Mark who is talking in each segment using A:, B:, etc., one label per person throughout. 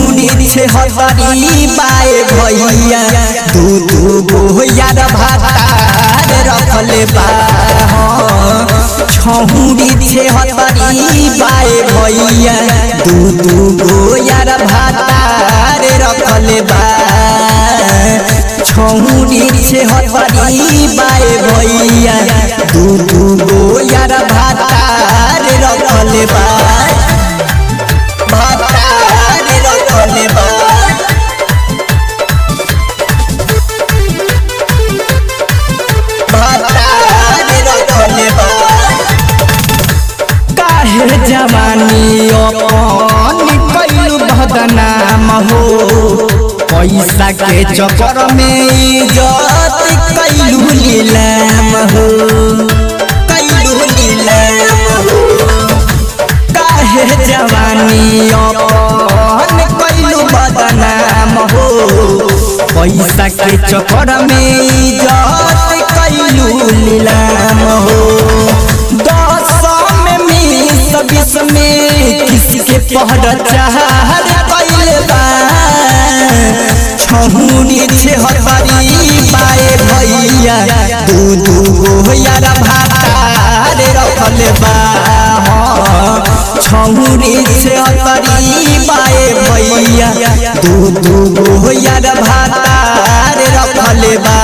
A: छहुनी छे हतरी बाए भैया दू दू गो यार भातार रखले बा छहुनी छे हतरी बाए भैया दू दू गो यार भातार रखले बा छहुनी छे हतरी बाए भैया दू दू गो यार भातार रखले बा भातार रखले बा भातार रखले बा काहे जवानी अपन कैलू बदनाम हो पैसा के चक्कर में इज्जत कैलू नीलाम हो कैलू नीलाम हो काहे जवानी अपन कैलू बदनाम हो पैसा के चक्कर में इज्जत कैलू नीलाम हो दस में बीस बीस में किसके पहर चाहर कैले बा छहुनी छे हतरी बाए भैया दू दू गो यार भातार रखले बा छहुनी छे हतरी बाए भैया दू दू गो यार भातार रखले बा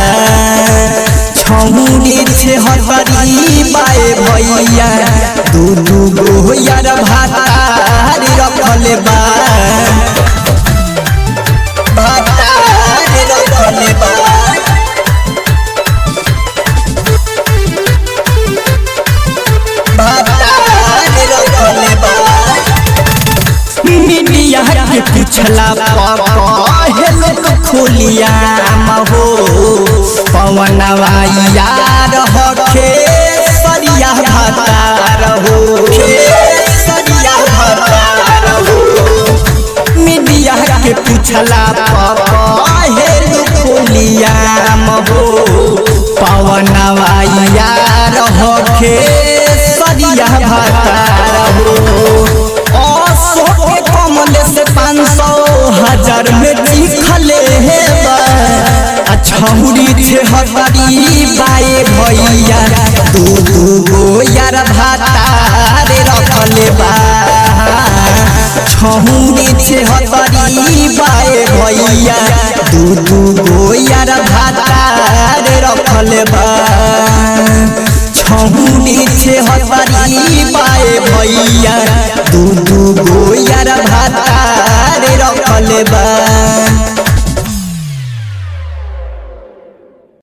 A: छहुनी छे हतरी बाए भैया दू दू गो यार भातार रखले बा भातार रखले बा भातार रखले बा मिनिया के पिछला हेलो तो खोलिया हो पवनवा यार हखे सरिया भतार हो सरिया भतार हो मीडिया के पिछला हेलो खोलिया हो पवनवा यार हखे सरिया भतार हो अशोक के कमल से पाँच सौ हजार में लिखले हे छहुरी छे हतरी बाए भैया दू दू गो यार भातार रखले बा छहुरी छे हतरी बाए भैया दू दू गो यार भातार रखले बा